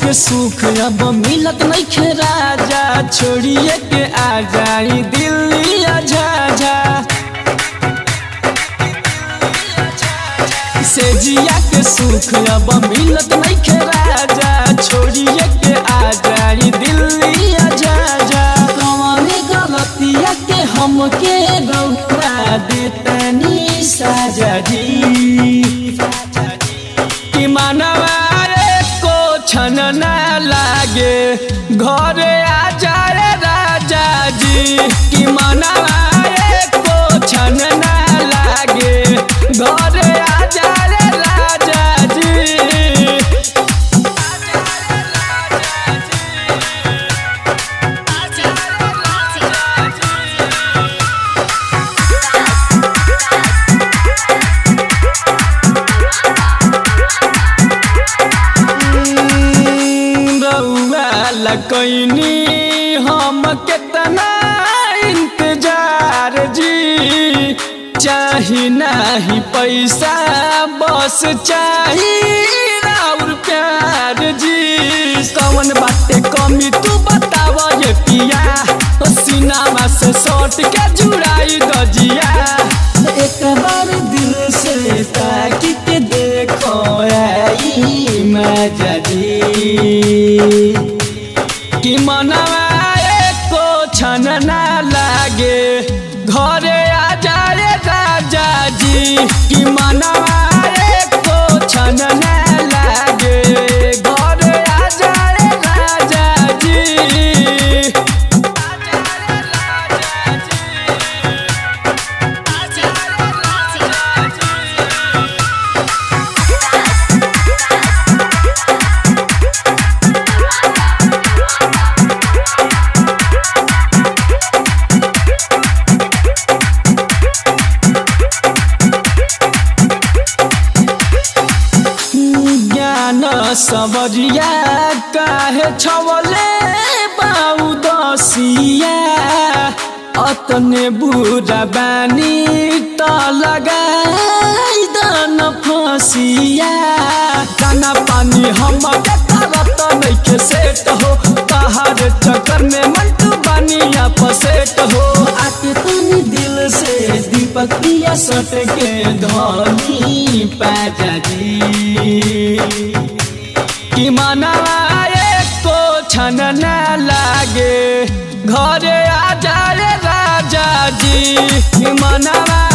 के सुख अब मिलत नहीं राजा छोड़िए के आ जाई दिल्ली झाझा से जिया के सुख अब मिलत नहीं राजा छोड़िए के आ जाई दिल्ली झाझा कौन गलतिया के हमके रौरा देतनी साजा जी कि मनवा को छन न लागे घरे आ जाए राजा जी कि मनवा को छन न लागे घरे आ जाए राजा जी रउआ लगैनी हम केतना इंतजार जी चाही नाही पैसा बस चाही और प्यार जी कौन बाटे कमी तू बताव ये पिया सीनामा से सट के जुड़ाई दजिया एक बार दिल से ताकि के देखो आई मजा जी कि मनवा को छन ना लागे घरे आ जाए राजा जी कि मनवा को छन ना लागे घरे आ जाए राजा जी ज्ञान सबरिया काहे छवले बाऊ दसिया अतने बुरा बानी त लगाई दन फसिया खाना पानी हम तरत नइखे सेट हो तहार चक्कर में मंटू बानी अपसेट हो आके तनी दिल से दीपक दिया सट के धनी पाजा जी कि मनवा को छन न लागे घरे आ जाए राजा जी कि मनवा